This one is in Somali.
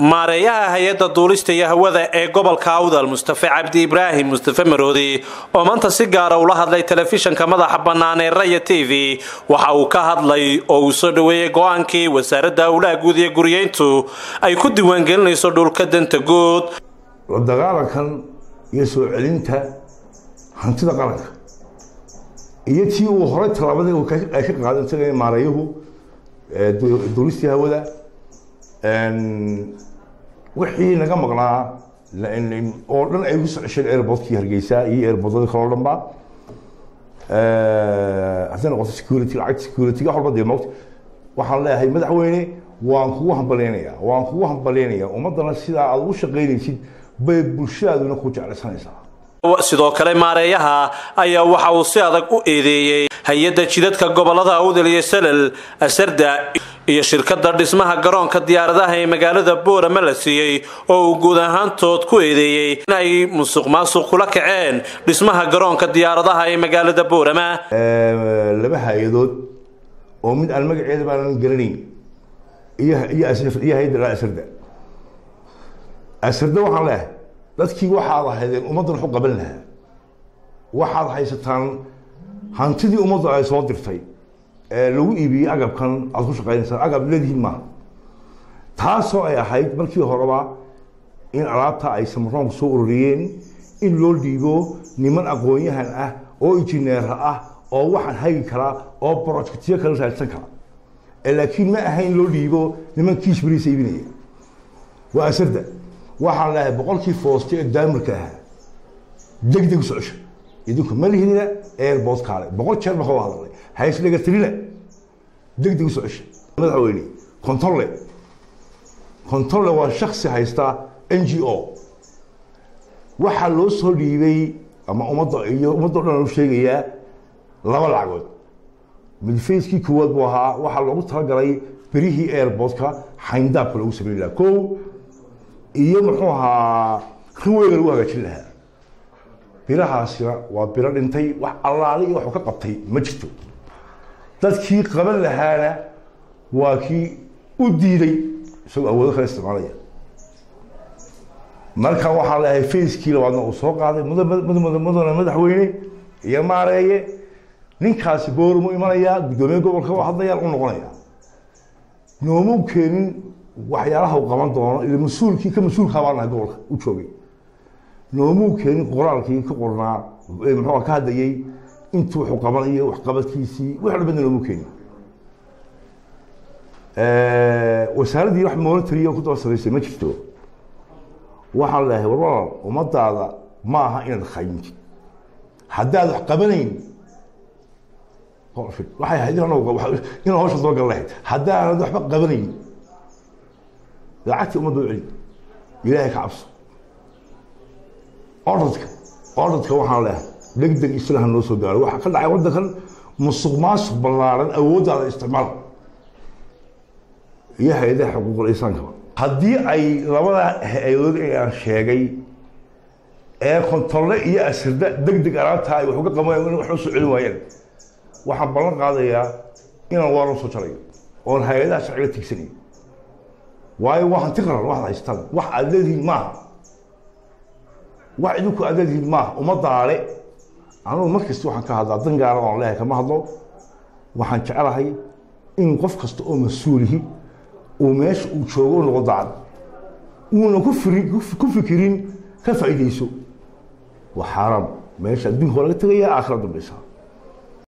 maareeyaha hay-adda duulista iyo hawada ee gobolka awdal mustafe cabdi ibraahim mustafe maroodi oo maanta si gaara ula hadlay telefishanka madaxa bannaan ee raya t v waxa uu ka hadlay oo uu soo dhoweeyey go-aankii wasaaradda howlaha guud iyo guriyeyntu ay ku diiwaangelinayso dhulka danta guud la dagaalankan iyo soo celinta hantida qaranka iyo tii uu horay tallaabadii ay ka qaadan tagay maareeyuhu duulistii hawada wixii naga maqnaa oo dhan ay ku socesheen airportkii hargeysa iyo airportada kaloo dhan ba hadday noqoto security lacagta security wax walba dee moogta waxaan leeyahay madaxweyne waan kugu hambaleynayaa waan kugu hambaleynayaa ummaddana sidaa aad ugu shaqaynaysid bay bulshadaaduna ku jeclaysanaysaa sidoo kale maareeyaha ayaa waxa uu si adag u eedeeyey hay-adda jidadka gobolada awdal iyo salal asarda iyo shirkadda dhismaha garoonka diyaaradaha ee magaalada boorama la siiyey oo uu guud ahaantood ku eedeeyey in ay musuq maasuq kula kaceen dhismaha garoonka diyaaradaha ee magaalada boorama laba hay-adood oo mid aan magaceeda baanan garanayn iyo iyo hay-adda asarda asarda waxaan leehay dadkii waxaad ahaydeen ummaddan waxu qaban lahaa waxaad haysataan hantidii ummaddu ay soo dirtay ee lagu iibiyey agabkan aad ku shaqaynaysaan agab leedihiin maaha taasoo ay ahayd markii horeba in alaabta ay samaroonku soo ururiyeen in loo dhiibo niman aqoon-yahan ah oo injineera ah oo waxaan hagi karaa oo brojectyo kala raadsan kara laakiin ma ahayn loo dhiibo niman kiish beriisa iibinaya waa asarda waxaan leehay boqolkii fooste ee daamirka ahaa deg deg u socosho idinku ma lihinina airport kaale boqol jeer baa ka hadalnay haysdhaga tirina deg deg u socosho madaxweyne contolle contolle waa shaksi haysta n g o waxaa loo soo dhiibay ama ummadda iyo ummadda o dhan u sheegayaa laba lacagood mid facekii koowaad buu ahaa waxaa loogu talagalay berihii airportka xayndaabka loogu samayn lahaa ko iyo muxuu ahaa riweyga lagu hagaajin lahaa birahaasina waa biro dhintay wax allaali iyo waxuu ka qabtay ma jirto dadkii qaban lahaana waa kii u diiday isagoo awoodo kala isticmaalaya marka waxaan leeyahay facekii labaadna uu soo qaaday mudana madaxweyne iyo maareeye ninkaasi boormu imanayaa guddoomiye gobolka u hadlayaan u noqonaya noomuu keenin waxyaalaha uu qaban doono ila mas-uulkii ka mas-uulkaa baan nahay gobolka u joogay noomuu keenin qoraalkii ka qornaa muxuu ka hadlayay intuu wuxuu qabanayo waxqabadkiisii wix dhan badna noomuu keenin wasaaraddii wax monitory ku daba samaysay ma jirto waxaan leeyahay warwalal ummadaada ma aha inaad khayintid haddaad wax qabanayn waxay ahayd inaan hawsha soo gal lahayd haddaanad waxba qabanayn lacagtii ummadda u celi ilaahay ka cabso ordadka ordadka waxaan leehay deg deg islaha noo soo gaaro waxaa ka dhacay waddankan musuq maasuq ballaaran awooddaada isticmaal iyo hay-adaha xuquuqul insaankaba haddii ay labada hay-adood ee aan sheegay ee kontolle iyo asirda deg deg alaabtaa ay wax uga qabanayaan in wax u soo celin waayaan waxaan ballan qaadayaa inaan waaran soo jarayo oon hay-adaha sharciga tigsanayo waayo waa hanti qaran waxaad haystaan wax aad leedihiin maaha wax idinku aad leedihiin maaha ummadaale anugu mar kasta waxaan ka hadlaa dan gaara oon leehay kama hadlo waxaan jecelahay in qof kasta oo mas-uulihi uu meesha uu joogo u noqo dacad uuna ku firi ku fikirin ka faa'iidayso waa xaaraam meesha adduunka waa laga tegayaa aakhira dambaysaa